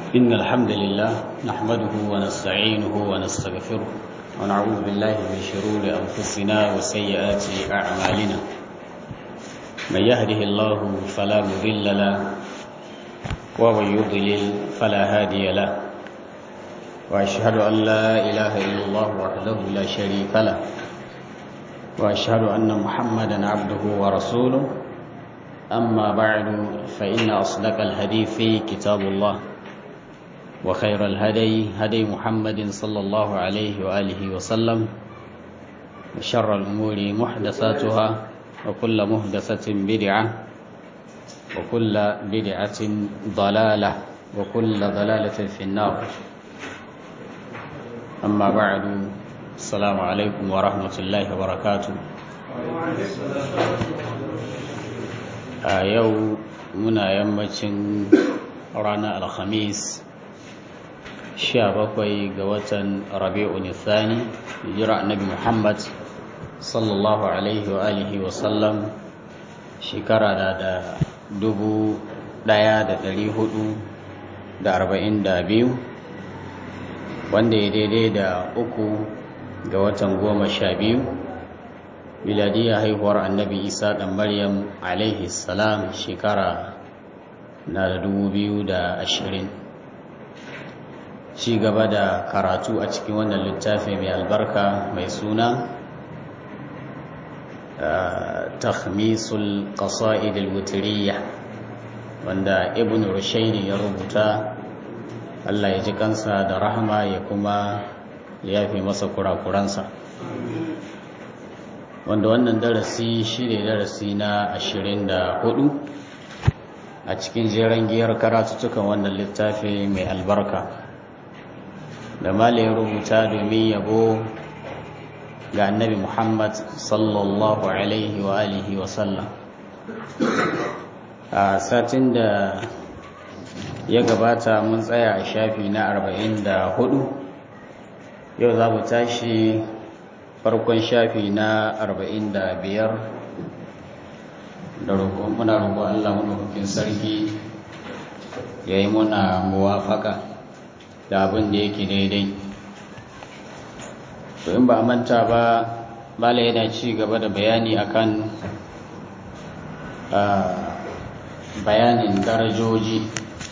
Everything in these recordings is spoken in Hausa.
إن الحمد لله نحمده ونستعينه ونستغفره ونعوذ بالله من شرور أنفسنا وسيئات أعمالنا من يهده الله فلا مضل له ومن يضلل فلا هادي له وأشهد أن لا إله إلا الله وحده لا شريك له وأشهد أن محمدا عبده ورسوله أما بعد فإن أصدق الحديث كتاب الله وخير الهدي هدي محمد صلى الله عليه وآله وسلم وشر الأمور محدثاتها وكل محدثة بدعة وكل بدعة ضلالة وكل ضلالة في النار أما بعد السلام عليكم ورحمة الله وبركاته a yau muna yammacin ranar alhamis sha bakwai ga watan rabi'u nisani hijira annabi muhammad sallallahu alaihi wa alihi wa sallam shekara da da dubu daya da dari hudu da arba'in da biyu wanda ya daidai da uku ga watan goma sha biyu miladiyya haihuwar annabi isa ɗan maryam alaihi salam shekara na da dubu biyu da ashirin ci gaba da karatu a cikin wannan littafi mai albarka mai suna takhmisul qasa'id al-wutriyya wanda ibn rushaini ya rubuta Allah ya ji kansa da rahama ya kuma yafi masa kurakuransa wanda wannan darasi shi ne darasi na ashirin da hudu a cikin jeren giyar karatuttukan wannan littafi mai albarka da malayin rubuta domin yabo ga annabi muhammad sallallahu alaihi wa alihi wa sallam a satin da ya gabata mun tsaya a shafi na arba'in da hudu yau za mu tashi farkon shafi na arba'in da biyar da roƙon muna roƙon Allah maɗaukakin sarki ya yi muna muwafaƙa da abin da yake daidai to in ba a manta ba bala yana ci gaba da bayani akan bayanin darajoji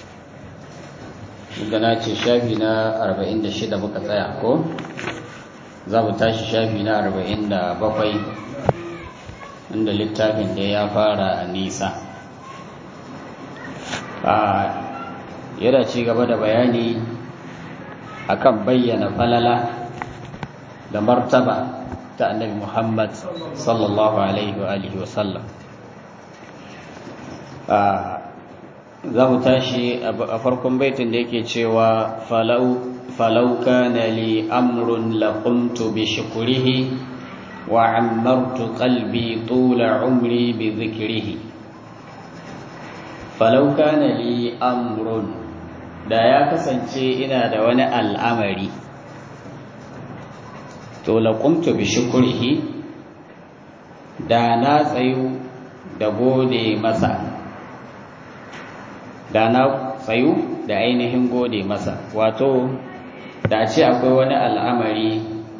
da na ce shafi na 46 muka tsaya ko? za mu tashi shafi na arba'in da bakwai inda littafin da ya fara a nisa a yana ci gaba da bayani akan bayyana falala da martaba ta annabi muhammad sallallahu alaihi wa alihi wasallam za mu tashi a farkon baitin da yake cewa falau فلو كان لي أمر لقمت بشكره وعمرت قلبي طول عمري بذكره فلو كان لي أمر da ya kasance ina da wani al'amari to laƙumtu bi shukurihi da na tsayu da gode masa da na tsayu da ainihin gode masa wato da ce akwai wani al'amari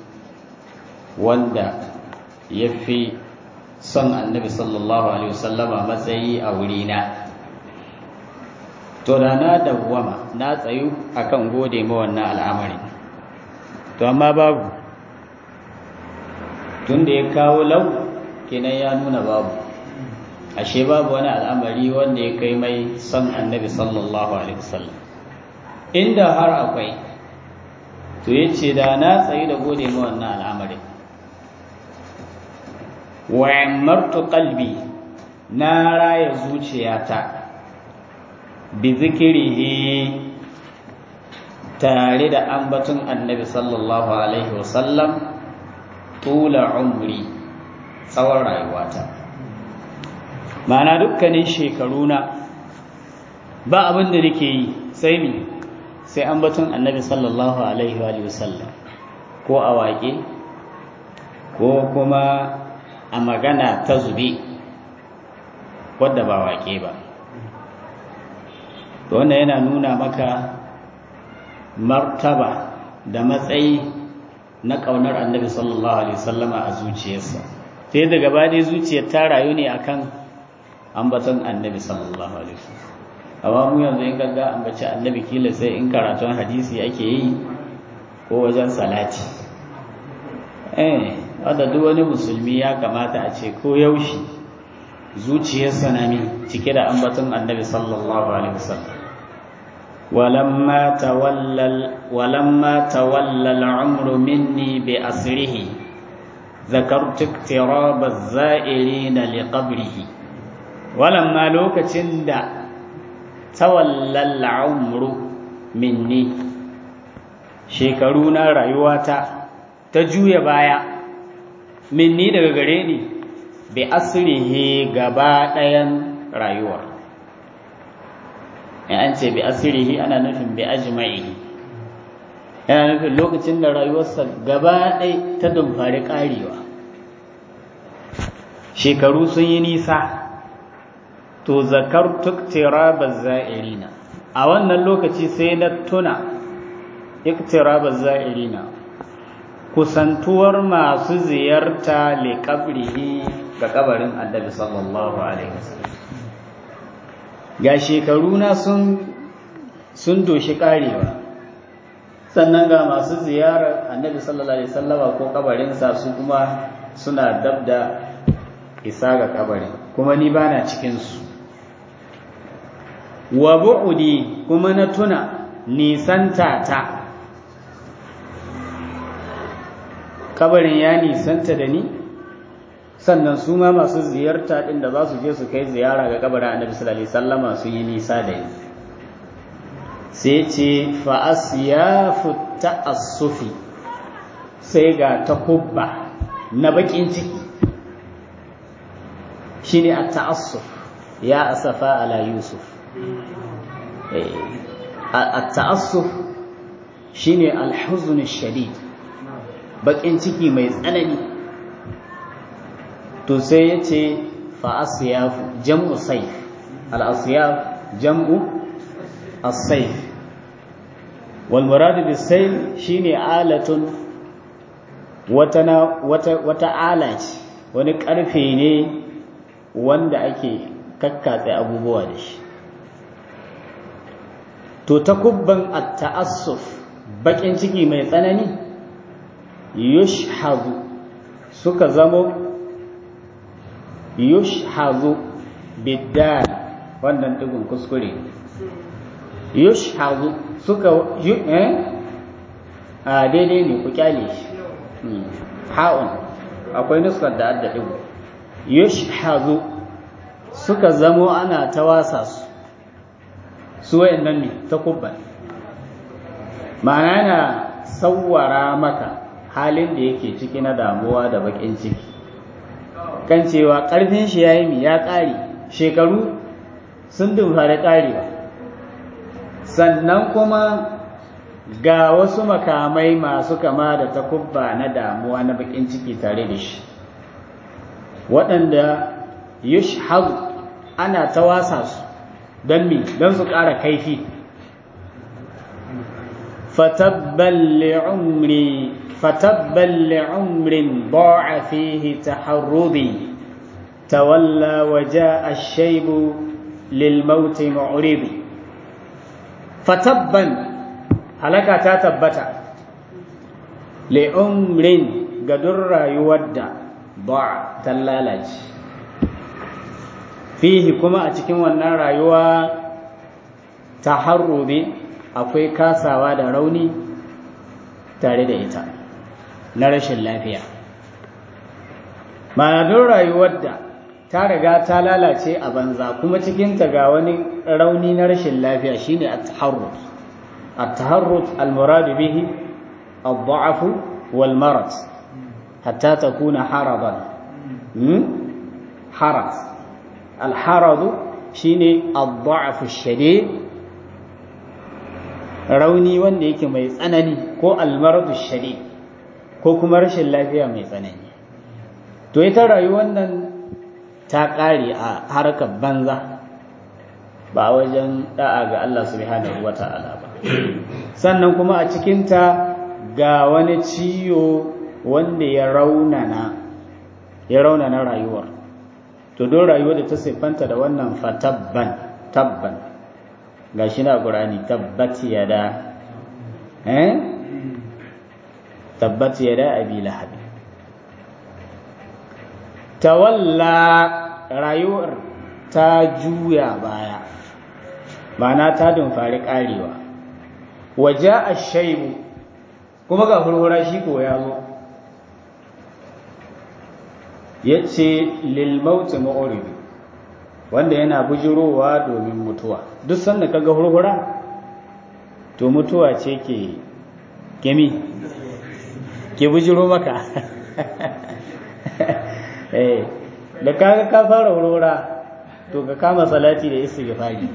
wanda ya fi son annabi sallallahu alaihi wasallama matsayi a wurina to da na dawwama na tsayu akan gode ma wannan al'amari to amma babu tun da ya kawo lau kenan ya nuna babu ashe babu wani al'amari wanda ya kai mai son annabi sallallahu alaihi wasallam inda har akwai to ya ce da na tsayi da gode ma wannan al'amarin wa'ammartu qalbi na raya zuciyata bi zikirihi tare da ambaton annabi sallallahu alaihi wasallam tula umri tsawon rayuwata ma'ana dukkanin shekaruna ba abin da nake yi sai ni sai an batun annabi sallallahu alaihi wa sallam ko a waƙe ko kuma a magana ta zube wadda ba waƙe ba wannan yana nuna maka martaba da matsayi na ƙaunar annabi sallallahu alaihi wasallama a zuciyarsa sai da gaba dai zuciyar ta rayu ne akan ambaton annabi sallallahu alaihi wasallam amma mu yanzu in gagga ambaci annabi kila sai in karatun hadisi ake yi ko wajen salati eh wanda duk wani musulmi ya kamata a ce ko yaushe zuciyarsa na mi cike da ambaton annabi sallallahu alaihi wasallam ولما تولى ولما تولى العمر مني بأسره ذكرت اقتراب الزائرين لقبره ولما لوكتين دا تولى العمر مني shekaruna rayuwata ta juya baya minni daga gare ni bi asrihi gaba ɗayan rayuwar in an ce bi asirihi ana nufin bi ajma'ihi yana nufin lokacin da rayuwarsa gaba ɗai ta dumfari ƙarewa shekaru sun yi nisa to zakar tuktiraba za'irina a wannan lokaci sai na tuna iktiraba za'irina kusantuwar masu ziyarta liƙabrihi ga kabarin annabi sallallahu alaihi wasallam ga shekaruna sun sun doshi karewa sannan ga masu ziyarar annabi sallallahu alaihi wasallama ko kabarinsa su kuma suna dab da isa ga kabarin kuma ni bana cikin su wa bu'udi kuma na tuna nisanta ta kabarin ya nisanta da ni sannan su ma masu ziyarta ɗin da za su je su kai ziyara ga kabarin annabi sallallahu alaihi wasallama su yi nisa da ni sai ce fa asyafu ta'assufi sai ga takubba na bakin ciki shine at-ta'assuf ya asafa ala yusuf at-ta'assuf shine al-huzn ash-shadid bakin ciki mai tsanani to sai ya ce fa'asiyafu jam'u saif al'asiyaf jam'u as-saif walmuradu bis-saif shine alatun wata wata ala ce wani karfe ne wanda ake kakkatse abubuwa da shi to takubban at-ta'assuf bakin ciki mai tsanani yushhazu suka zamo yushhazu biddal wannan digun kuskure yushhazu suka eh a daidai ne ku kyale shi ha'un akwai nuskar da adda digu yushhazu suka zamo ana ta wasa su su wayannan ne ta kubban ma'ana yana sawwara maka halin da yake ciki na damuwa da bakin ciki kan cewa ƙarfin shi ya yi mi ya ƙare shekaru sun dumfari ƙarewa sannan kuma ga wasu makamai masu kama da takubba na damuwa na bakin ciki tare da shi waɗanda yushhadu ana ta wasa su don mi don su ƙara kaifi fatabban li'umri fatabban li'umrin ba'a fihi taharrubi tawalla wa ja'a ash-shaybu lil maut mu'ridi fatabban halaka ta tabbata li'umrin ga duk rayuwar da ba ta lalace fihi kuma a cikin wannan rayuwa ta harrobe akwai kasawa da rauni tare da ita na rashin lafiya ma'adun rayuwar da ta riga ta lalace a banza kuma cikinta ga wani rauni na rashin lafiya shine at-taharrut at-taharrut al-murad bihi الضعف والمرض حتى تكون حرضا حرض الحرض شيني الضعف الشديد rauni wanda yake mai tsanani ko almaradu shari ko kuma rashin lafiya mai tsanani to ita rayuwar nan ta ƙare a harkar banza ba wajen da'a ga Allah subhanahu wa ta'ala ba sannan kuma a cikinta ga wani ciwo wanda ya raunana ya raunana rayuwar to don rayuwar da ta siffanta da wannan fatabban tabban ga shi na ƙurani tabbat yada eh tabbat yada abi lahab tawalla rayuwar ta juya baya ma'ana ta dumfari karewa waje a shaibu kuma ga hurhura shi ko ya zo ya ce lilmauti ma'oribi wanda yana bujirowa domin mutuwa duk sanda kaga hurhura to mutuwa ce ke gemi ke bujiro maka da kaga ka fara hurhura to ka kama salati da istighfari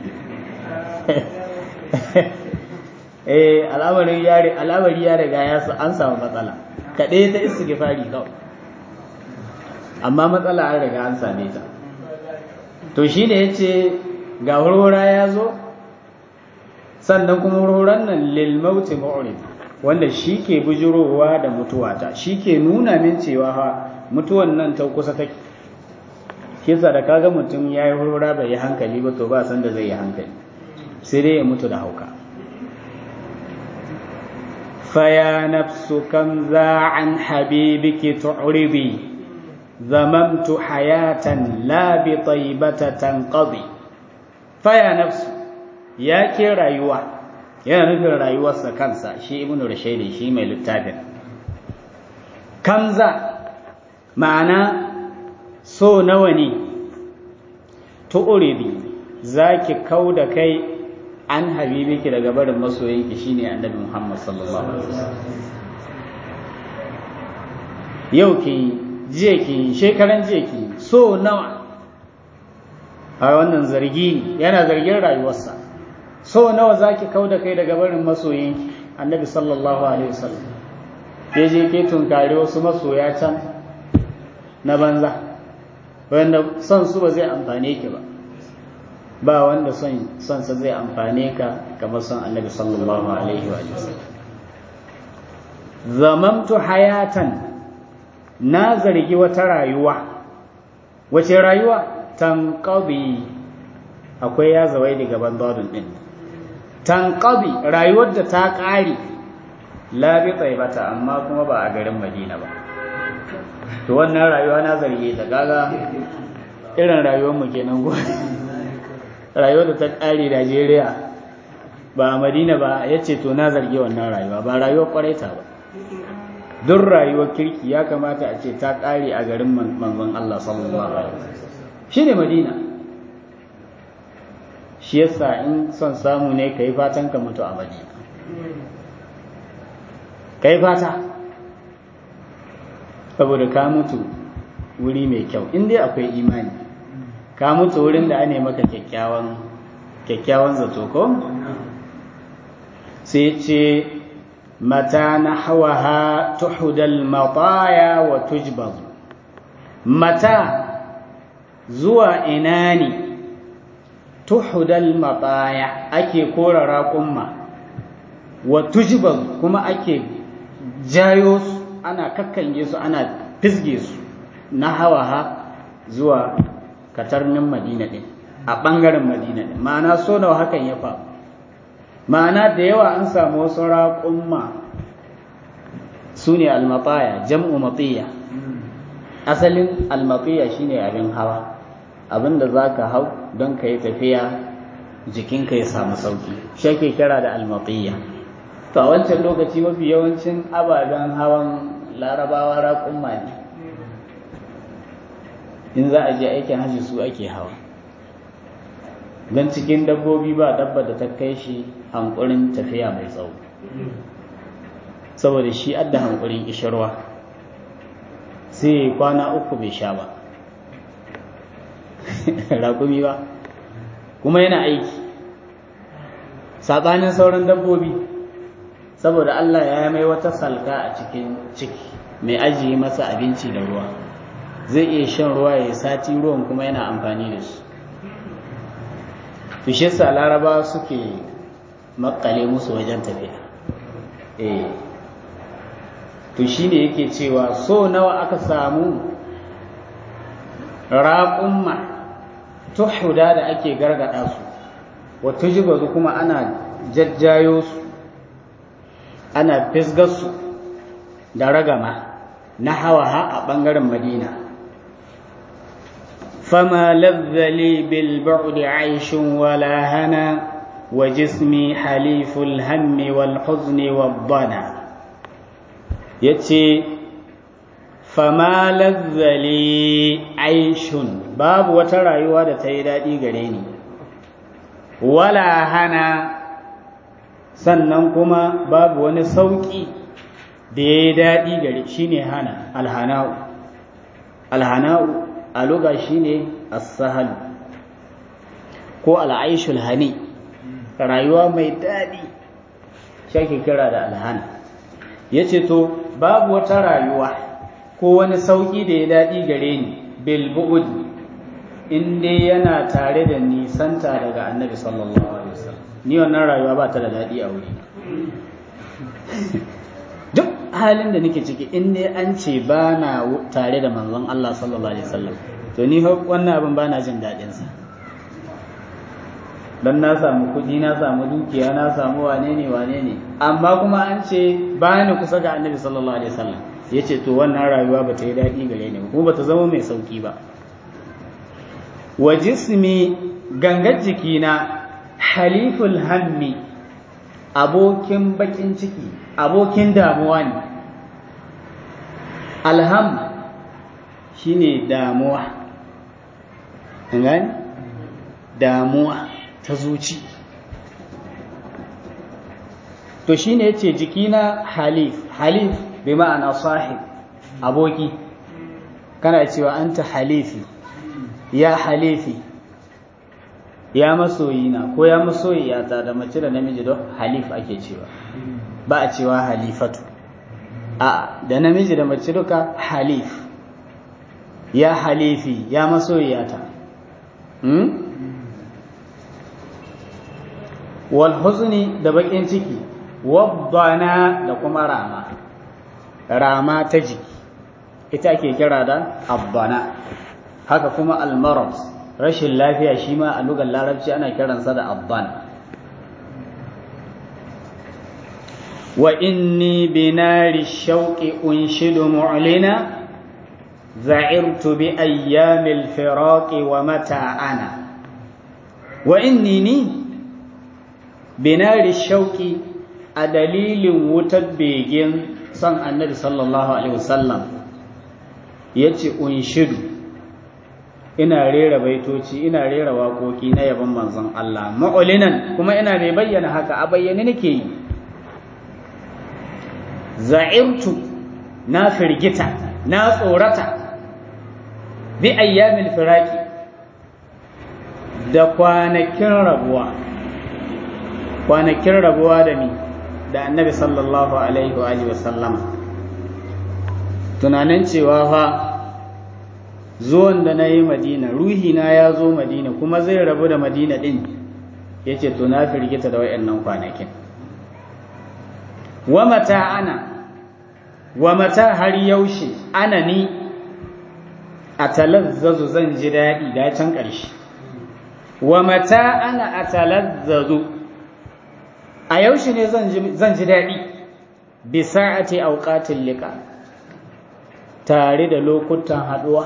eh al'amari ya al'amari ya riga ya an samu matsala kaɗai ta istighfari kawai amma matsala an riga an same ta to shi ne ya ce ga hurhura ya zo sannan kuma hurhuran nan lilmauti ma'urid wanda shi ke bujirowa da mutuwata shi ke nuna min cewa ha mutuwan nan ta kusa take kisa da kaga mutum ya yi hurhura bai yi hankali ba to ba san da zai yi hankali sai dai ya mutu da hauka faya nafsu kam za an habibiki tu'ribi zamamtu hayatan la bi taibata tanqadi faya nafsu ya ke rayuwa yana nufin rayuwarsa kansa shi ibnu rashaidi shi mai littafin kamza ma'ana so nawa ne tu'ribi zaki kau da kai an habibiki daga barin masoyinki shine annabi Muhammad sallallahu alaihi wasallam yau ki jiya ki shekaran jiya ki so nawa a wannan zargi yana zargin rayuwarsa so nawa zaki kau da kai daga barin masoyinki annabi sallallahu alaihi wasallam ya je ke tunkari wasu masoya can na banza wanda son su ba zai amfane ki ba ba wanda son son sa zai amfane ka kamar son annabi sallallahu alaihi wa sallam zamamtu hayatan na zargi wata rayuwa wace rayuwa tanqabi akwai ya zawai daga bandodin din tanqabi rayuwar da ta ƙare la bi tsaibata amma kuma ba a garin Madina ba to wannan rayuwa na zarge ta kaga irin rayuwar mu kenan go rayuwar da ta ƙare Najeriya ba a Madina ba yace to na zarge wannan rayuwa ba rayuwar kwaraita ba duk rayuwar kirki ya kamata a ce ta ƙare a garin manzon Allah sallallahu alaihi wasallam shine Madina shi yasa in son samu ne kai fatan ka mutu a Madina kai fata saboda ka mutu wuri mai kyau in dai akwai imani ka mutu wurin da ane maka kyakkyawan kyakkyawan zato ko sai ce mata na hawaha tuhudal mataya wa tujbaz mata zuwa ina ne tuhudal mataya ake kora raƙumma wa tujbaz kuma ake jayo su ana kakkange su ana fisge su na hawaha zuwa katarnin madina ɗin a ɓangaren madina ɗin ma'ana so nawa hakan ya faru ma'ana da yawa an samu wasu raƙumma su ne almataya jam'u matiya asalin almatiya shine abin hawa abin da za ka hau don ka yi tafiya jikinka ya samu sauki shi ake kira da almatiya to a wancan lokaci mafi yawancin ababen hawan larabawa raƙumma ne in za a je aikin hajji su ake hawa don cikin dabbobi ba dabba da ta kai shi hankurin tafiya mai tsawo saboda shi adda hankurin ishirwa sai kwana uku bai sha ba raƙumi ba kuma yana aiki saɓanin sauran dabbobi saboda Allah ya mai wata salka a cikin ciki mai ajiye masa abinci da ruwa zai iya shan ruwa ya sati ruwan kuma yana amfani da su fishe sa laraba suke makale musu wajen tafiya eh to shine yake cewa so nawa aka samu raƙumma tuhuda da ake gargada su wata jibazu kuma ana jajjayo su ana fisgarsu da ragama na hawa a ɓangaren madina fama lazzali bil ba'di aishun wala hana wa jismi haliful hammi wal huzni wad dana yace fama lazzali aishun babu wata rayuwa da ta yi daɗi gare ni wala hana sannan kuma babu wani sauƙi da ya yi daɗi gare shi ne hana alhana'u alhana'u a luga shi ne assahalu ko al'aishul hani rayuwa mai daɗi shi kira da alhana ya ce to babu wata rayuwa ko wani sauƙi da ya daɗi gare ni bilbu'ud in dai yana tare da nisanta daga annabi sallallahu alaihi wasallam ni wannan rayuwa ba ta da daɗi a wuri duk halin da nake ciki in dai an ce ba na tare da manzon Allah sallallahu alaihi wasallam to ni wannan abin ba na jin daɗinsa don na samu kuɗi na samu dukiya na samu wane ne wane ne amma kuma an ce ba ni kusa ga annabi sallallahu alaihi wasallam ya ce to wannan rayuwa ba ta yi daɗi gare ni kuma ba ta zama mai sauƙi ba wa jismi gangar jikina haliful hammi abokin bakin ciki abokin damuwa ne alham shine damuwa gani damuwa ta zuci to shine yace jikina halif halif bi ma'ana sahib aboki kana cewa anta halifi ya halifi ya masoyina ko ya masoyiyata da mace da namiji don halif ake cewa ba a cewa halifatu a da namiji da mace duka halif ya halifi ya masoyiyata hmm? wal huzni da bakin ciki wabbana da kuma rama rama ta jiki ita ake kira da abbana haka kuma almarad rashin lafiya shi ma a lugar larabci ana kiransa da abban wa inni binari shauqi unshidu mu'lina za'irtu bi ayyamil firaqi wa mata ana wa inni ni binari shauqi a dalilin wutar begen son annabi sallallahu alaihi wasallam yace unshidu ina rera baitoci ina rera waƙoƙi na yabon manzon Allah ma'ulinan kuma ina mai bayyana haka a bayyane nake yi za'irtu na firgita na tsorata bi ayyamil firaki da kwanakin rabuwa kwanakin rabuwa da mi da annabi sallallahu alaihi wa sallama tunanin cewa fa zuwan da na yi madina ruhina ya zo madina kuma zai rabu da madina ɗin ya ce to na firgita da wayannan kwanakin wa mata ana wa mata har yaushe ana ni a talazzazu zan ji daɗi da can ƙarshe wa mata ana a talazzazu a yaushe ne zan ji daɗi bisa a ce auƙatin liƙa tare da lokutan haɗuwa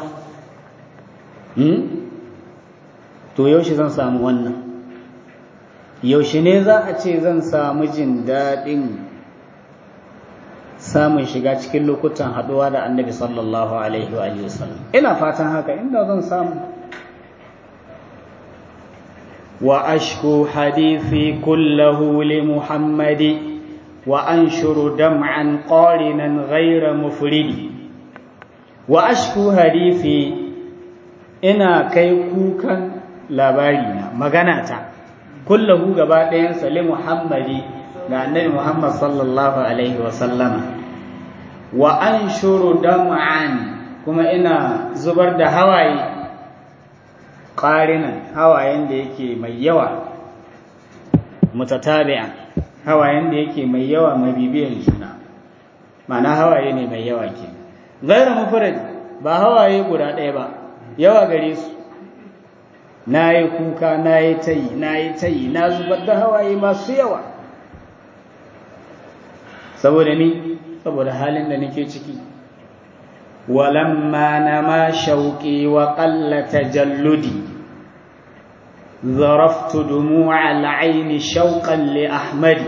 to yaushe zan samu wannan yaushe ne za a ce zan samu jin daɗin samun shiga cikin lokutan haɗuwa da annabi sallallahu alaihi wa sallam ina fatan haka inda zan samu wa ashku hadithi kullahu li muhammadi wa anshuru dam'an qarinan ghayra mufridi wa ashku hadithi ina kai kukan labarina magana ta kullahu gaba ɗayan li muhammadi ga annabi muhammad sallallahu alaihi wasallama wa an shuru dam'an kuma ina zubar da hawaye ƙarinan hawayen da yake mai yawa mutatabi'an hawayen da yake mai yawa mai bibiyar juna ma'ana hawaye ne mai yawa ke gairu mufrad ba hawaye guda ɗaya ba yawa gare su na yi kuka na yi tayi na yi tayi na zubar da hawaye masu yawa saboda ni saboda halin da nake ciki walamma na ma shauƙi wa ƙalla tajalludi ظرفت دموع العين شوقا لأحمد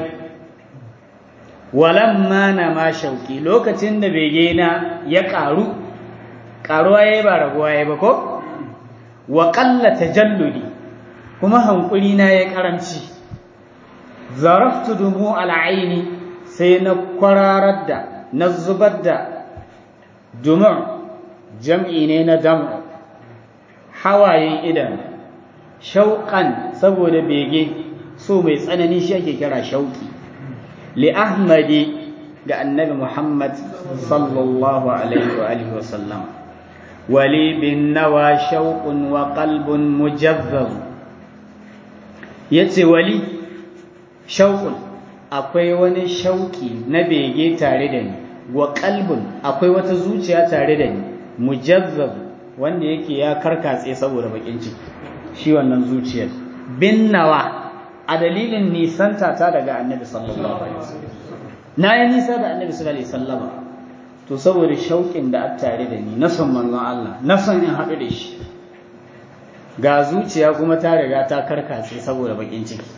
ولما نما شوقي لوكتين da begena ya ƙaru ƙaruwa yayi ba raguwa yayi ba ko wa qalla tajalludi kuma hankuri na yayi karamci zaraftu dumu al'aini sai na kwararar da na zubar da dumu jam'i ne na dam hawayen idan shauƙan saboda bege so mai tsanani shi ake kira shauƙi li ahmadi ga annabi muhammad sallallahu alaihi wa alihi wa sallam wali bin nawa shauƙun wa qalbun mujazzab yace wali shauƙun akwai wani shauƙi na bege tare da ni wa qalbun akwai wata zuciya tare da ni mujazzab wanda yake ya karkatse saboda bakin ciki shi wannan zuciyar bin nawa a dalilin nisanta ta daga annabi sallallahu alaihi wasallam na yi nisa da annabi sallallahu alaihi wasallam to saboda shauƙin da a tare da ni na son manzon Allah na son in haɗu da shi ga zuciya kuma ta riga ta karkace saboda bakin ciki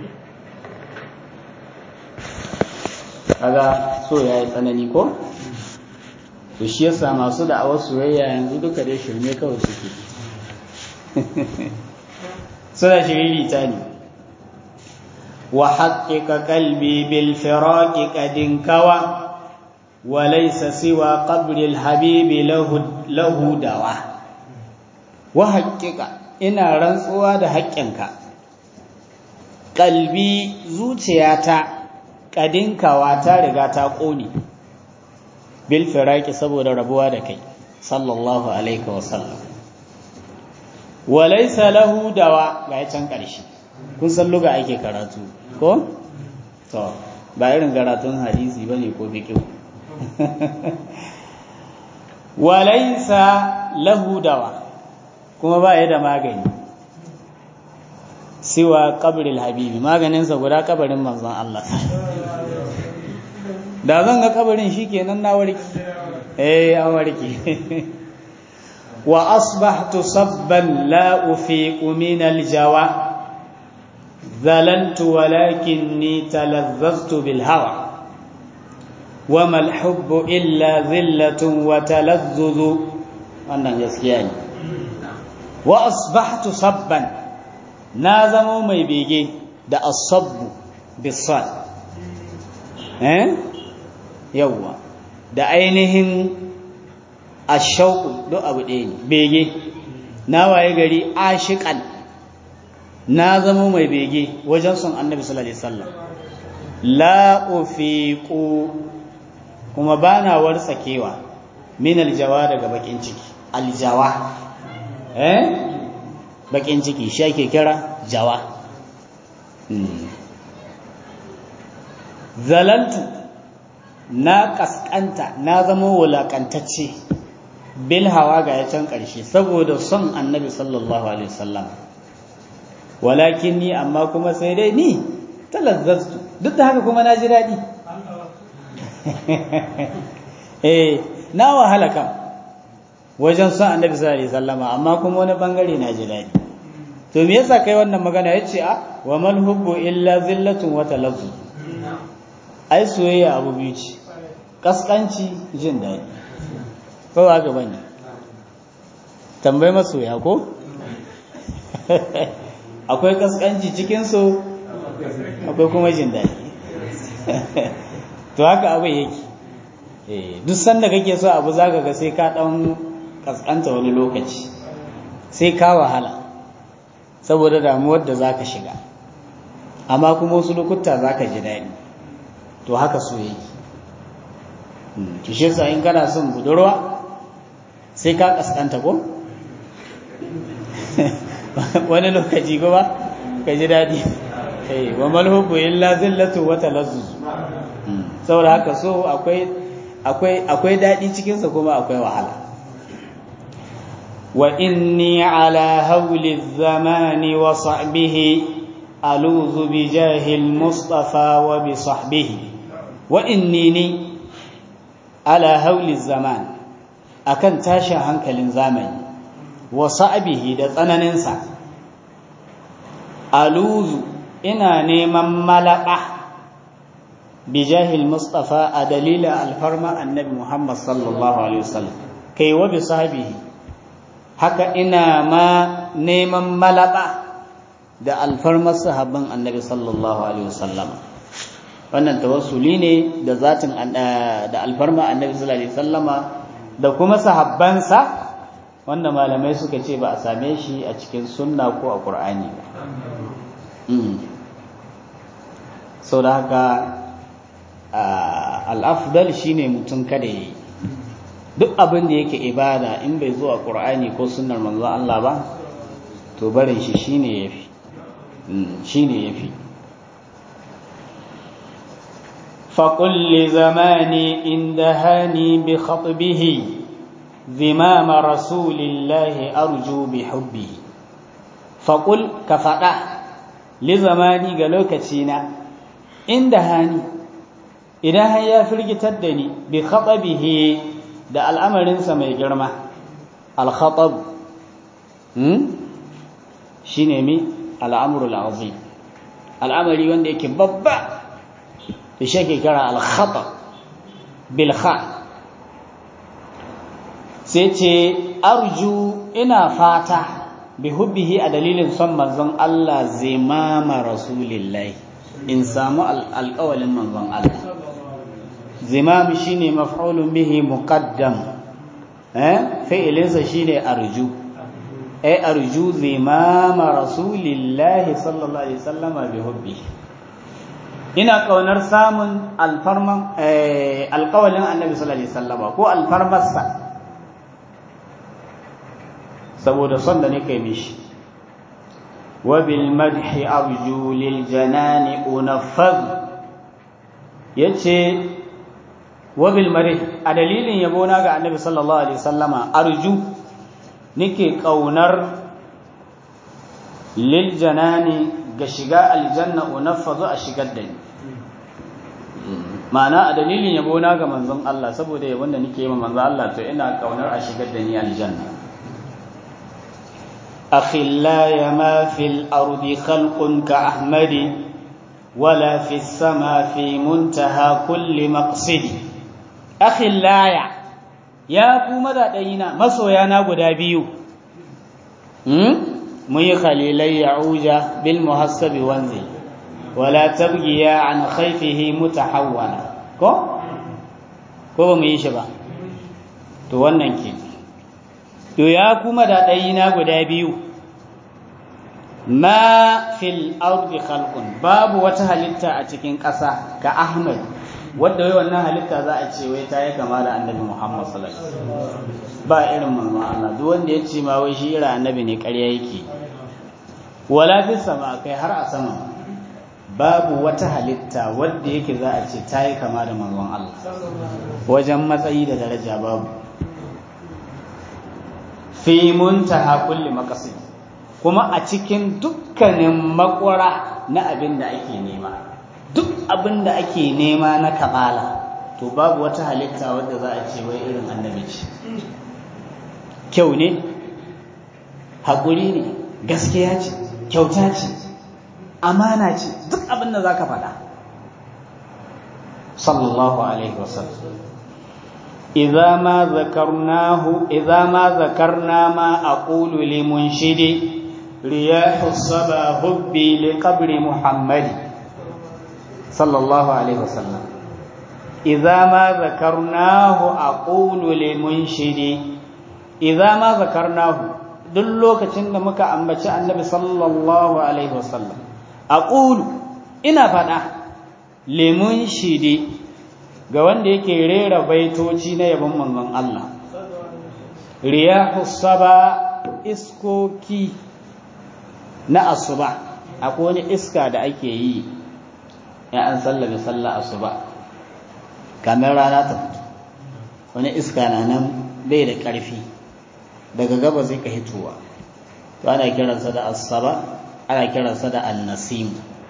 kaga so ya yi tsanani ko to shi yasa masu da'awar soyayya yanzu duka dai shirme kawai suke suna shiriri ta ne wa haƙiƙa kalbi bil firaqi qadin kawa wa laysa siwa qabri al habibi lahu dawa wa haƙiƙa ina rantsuwa da haƙƙinka kalbi zuciyata qadin kawa ta riga ta ƙone bil firaqi saboda rabuwa da kai sallallahu alaihi wa sallam walaisa lahu dawa ga can ƙarshe kun san luga ake karatu ko to ba irin karatun hadisi bane ko fiqh walaisa lahu dawa kuma ba ya da magani siwa qabril habibi maganinsa guda kabarin manzon Allah da zan ga kabarin shikenan na warki eh an warki وأصبحت صبا لا أفيق من الجوى ذللت ولكني تلذذت بالهوى وما الحب إلا ذلة وتلذذ أنا يسكياني وأصبحت صبا نازم مي بيجي da الصب بالصاد eh yawa da ainihin ashauku duk abu ɗaya ne bege na waye gari ashiqan na zama mai bege wajen son annabi sallallahu alaihi wasallam la ufiqu kuma bana wartsakewa min aljawa daga bakin ciki aljawa eh bakin ciki shi ake kira jawa zalantu na kaskanta na zama wulakantacce bil hawa ga ya can ƙarshe saboda son annabi sallallahu alaihi wasallam walakin ni amma kuma sai dai ni talazzaztu duk da haka kuma na ji daɗi eh na wahala kam wajen son annabi sallallahu alaihi wasallam amma kuma wani bangare na ji daɗi to me yasa kai wannan magana yace a wa mal hubbu illa zillatun wa talazzuz ai soyayya abu biyu ce kaskanci jin daɗi ko ba gaba ne tambayi masoya ko akwai kaskanci cikinsu akwai kuma jin daɗi to haka abu yake duk sanda kake so abu za ga sai ka ɗan kaskanta wani lokaci sai ka wahala saboda damuwar da za ka shiga amma kuma wasu lokuta za ka ji daɗi to haka so yake kishe sa in kana son budurwa sai ka kaskanta ko wani lokaci kuma ka ji daɗi eh wa mal hubbu illa zillatu wa talazzuz saboda haka so akwai akwai akwai dadi cikin sa kuma akwai wahala wa inni ala hawli zamani wa sahbihi aluzu bi jahil mustafa wa bi sahbihi wa inni ni ala hawli zaman akan tashin hankalin zamani wa sa'bihi da tsananinsa aluzu ina neman malaka bijahil mustafa a dalilin alfarma annabi muhammad sallallahu alaihi wasallam kai wa bi sahbihi haka ina ma neman malaka da alfarmar sahabban annabi sallallahu alaihi wasallam wannan tawassuli ne da zatin da alfarma annabi sallallahu alaihi wasallama da kuma sahabbansa wanda malamai suka ce ba a same shi a cikin sunna ko a qur'ani ba sau da haka al'afdal shine mutum kada ya yi duk abin da yake ibada in bai zo a ƙur'ani ko sunnar manzo Allah ba to barin shi shine yafi shine yafi فقل لزماني إن دهاني بخطبه ذمام رسول الله أرجو بحبه فقل كفأه lizamani ga lokacina inda hani idan har ya firgitar da ni bi khatabihi da al'amarinsa mai girma al-khatab hmm shine mi al'amru al-azim al'amari wanda yake babba da shi ke kira al-khatab bil kha sai ce arju ina fata bi hubbihi a dalilin son manzon Allah zimama rasulillahi in samu alƙawalin manzon Allah zimam shine maf'ulun bihi muqaddam eh fi'ilinsa shine arju eh arju zimama rasulillahi sallallahu alaihi wasallama bi hubbihi ina kaunar samun alfarman alƙawalin annabi sallallahu alaihi wasallama ko alfarmarsa saboda son da nake mishi wa bil madhi arju lil janani unaffaz yace wa bil madhi a dalilin yabo na ga annabi sallallahu alaihi wasallama arju nake kaunar lil janani ga shiga aljanna unaffazu a shigar da ni ma'ana a dalilin yabo na ga manzon Allah saboda yabon da nake yi ma manzon Allah to ina kaunar a shigar da ni aljanna أخلاي ما في الأرض خلق كأحمد ولا في السماء في منتهى كل مقصد أخلاي يا كوما دينا مسو يا نابو دابيو مي خليلي يعوج بالمحسب وانزل ولا تبغي عن خيفه متحولا كو ko ba mu yi shi ba to wannan ke to ya kuma da ɗayina guda biyu ma fil ardi khalqun babu wata halitta a cikin ƙasa ka ahmad wadda wai wannan halitta za a ce wai ta yi kama da annabi muhammad sallallahu alaihi wasallam ba irin manzon Allah duk wanda ya ce ma wai shi irin annabi ne ƙarya yake wala fi sama kai har a sama babu wata halitta wadda yake za a ce ta yi kama da manzon Allah wajen matsayi da daraja babu fi muntaha kulli maqasid kuma a cikin dukkanin makwara na abin da ake nema duk abin da ake nema na kamala to babu wata halitta wadda za a ce wai irin annabi ce kyau ne haƙuri ne gaskiya ce kyauta ce amana ce duk abin da za ka faɗa sallallahu alaihi wasallam إذا ما ذكرناه إذا ما ذكرنا ما أقول لمنشد رياح الصبا هبي لقبر محمد صلى الله عليه وسلم إذا ما ذكرناه أقول لمنشد إذا ما ذكرناه duk lokacin da muka ambaci annabi sallallahu alaihi wasallam aqulu ina faɗa lemun shidi ga wanda yake rera baitoci na yabon manzon Allah riyahu saba iskoki na asuba akwai wani iska da ake yi ya an sallame sallah asuba kamar rana ta fito wani iska na nan bai da ƙarfi daga gaba zai ka hitowa to ana kiransa da asaba ana kiransa da annasim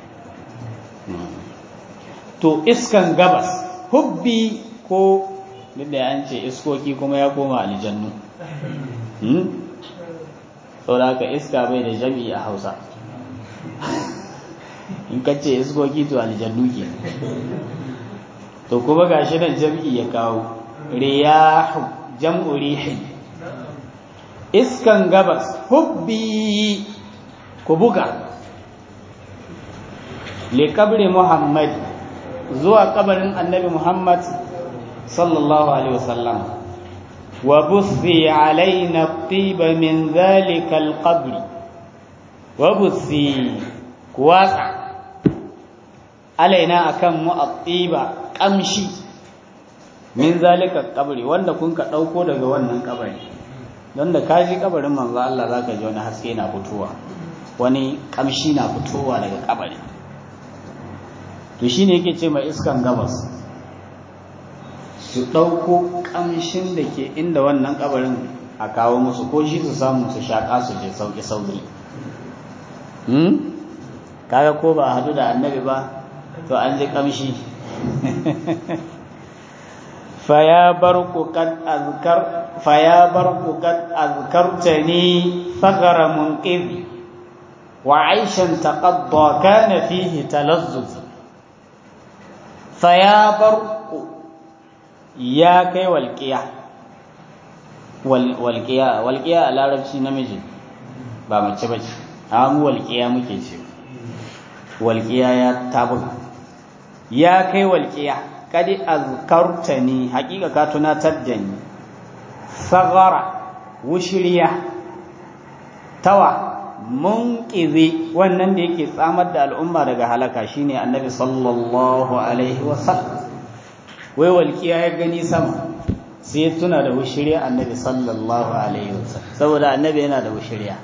to iskan gabas hubbi ko duk da an ce iskoki kuma ya koma aljannu saboda haka iska bai da jami'i a hausa in ka ce iskoki to aljannu ke to kuma gashi nan jami'i ya kawo riyahu jam'u rihin iskan gabas hubbi ku buga li kabri muhammad zuwa kabarin annabi muhammad sallallahu alaihi wasallam wa buthi alaina tiba min dhalika alqabri wa buthi kuwatsa alaina akan mu at-tiba kamshi min zalika kabari wanda kun ka dauko daga wannan kabari don da ka ji kabarin manzo Allah zaka ji wani haske na fitowa wani kamshi na fitowa daga kabari to shine yake ce mai iskan gabas su dauko kamshin da ke inda wannan kabarin a kawo musu ko shi su samu su shaka su je sauki sauki hmm kaga ko ba hadu da annabi ba to an ji kamshi فيا برق قد أذكر فيا برق قد أذكرتني ثغر منقذ وعيشا تقضى كان فيه تلذذ فيا برق يا كي والقيا والقيا والقيا على ربشي نمجي ba mace bace amu walqiya muke ce walqiya ya tabuga ya kai walqiya kadi azkartani haƙiƙa ka tunatar da ni sagara wushiriya tawa munqizi wannan da yake tsamar da al'umma daga halaka shine annabi sallallahu alaihi wasallam wai walƙiya ya gani sama sai tuna da wushiriya annabi sallallahu alaihi wasallam saboda annabi yana da wushiriya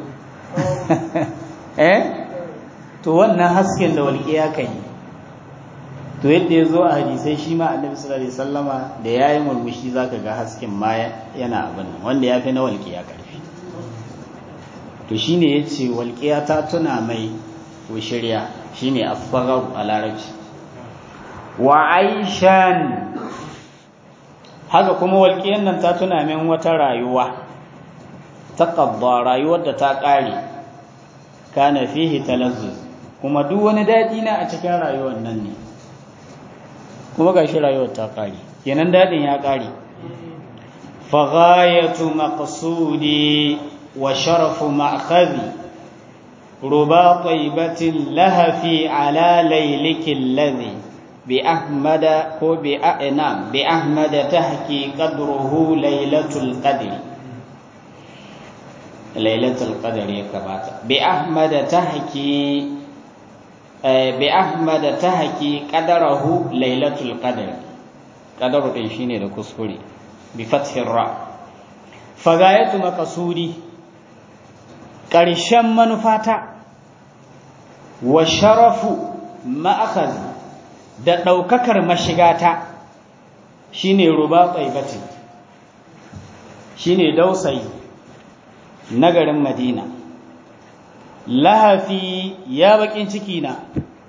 eh to wannan hasken da walƙiya kai to yadda ya zo a hadisai shi ma annabi sallallahu alaihi wasallama da yayi murmushi zaka ga hasken ma yana abin nan wanda yafi na walƙiya karfi to shine yace walƙiya ta tuna mai shirya shine asfagar a larabci wa aishan haka kuma walƙiyan nan ta tuna min wata rayuwa ta qabba rayuwar da ta ƙare kana fihi talazzuz kuma duk wani daɗi na a cikin rayuwar nan ne kuma ga shi rayuwar ta ƙari kenan daɗin ya ƙari faghayatu maqsudi wa sharafu ma'khadhi ruba taybatin lahafi ala layliki alladhi bi ahmada ko bi a'na bi ahmada tahki qadruhu laylatul qadr laylatul qadr ya kabata bi ahmada tahki bi Ahmad ta haƙi ƙadarahu lailatul qadr ƙadaru ɗin shine da kuskure bi fathin ra fagayatu maqsudi ƙarshen manufata wa sharafu ma'akhaz da ɗaukakar mashigata shine ruba tsaibati shine dausayi na garin madina lahafi ya bakin ciki na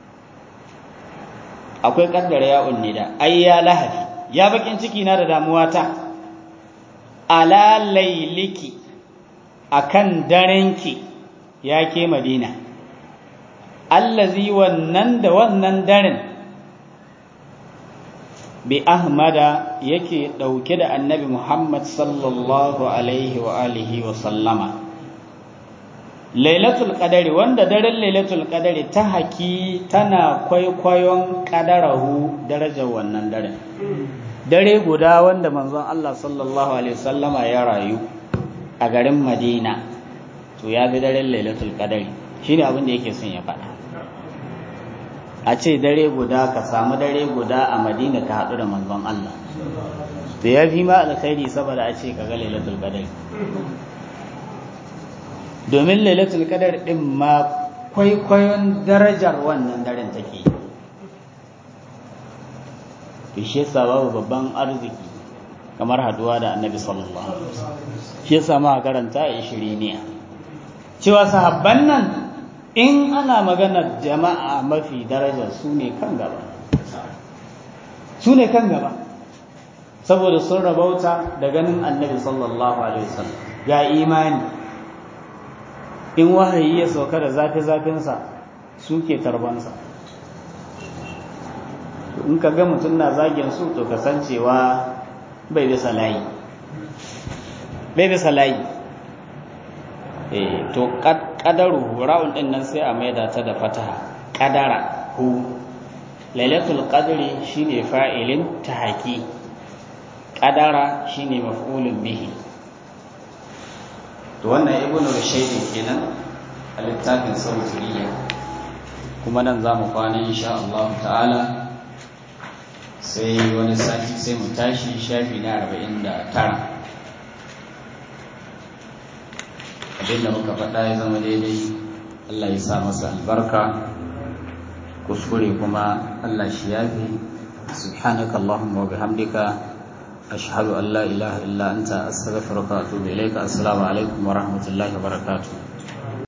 akwai kaddara ya unnida ai ya lahafi ya bakin ciki na da damuwa ta ala lailiki akan darenki ya ke madina allazi wannan da wannan daren bi ahmada yake dauke da annabi muhammad sallallahu alaihi wa alihi wa sallama lailatul qadari wanda daren lailatul qadari ta haki tana kwaikwayon qadarahu darajar wannan daren dare guda wanda manzon Allah sallallahu alaihi wasallama ya rayu a garin Madina to ya bi daren lailatul qadari shine abin da yake son ya faɗa a ce dare guda ka samu dare guda a Madina ka haɗu da manzon Allah to ya fi ma alkhairi saboda a ce ka ga lailatul qadari domin lailatul qadar din ma kwaikwayon darajar wannan daren take yi shi yasa babu babban arziki kamar haduwa da annabi sallallahu alaihi wasallam shi yasa ma karanta a ishiriniya cewa sahabban nan in ana maganar jama'a mafi daraja su ne kan gaba su ne kan gaba saboda sun rabauta da ganin annabi sallallahu alaihi wasallam ga imani in wahayi ya sauka da zafi-zafinsa suke tarbansa in ka ga mutum na zagin su to kasancewa bai bisa layi bai bisa layi eh to kadaru ra'un din nan sai a maida ta da fataha kadara hu lailatul qadri shine fa'ilin tahaqi kadara shine maf'ulun bihi to wannan ibnu rushayd kenan a littafin sautiriya kuma nan za mu kwana insha Allah ta'ala sai wani sati sai mu tashi shafi na arba'in da tara abinda muka faɗa ya zama daidai Allah ya sa masa albarka kuskure kuma Allah shi yafi subhanaka Allahumma wa bihamdika ashhadu an la ilaha illa anta astaghfiruka wa atubu ilayka assalamu alaikum wa rahmatullahi wa barakatuh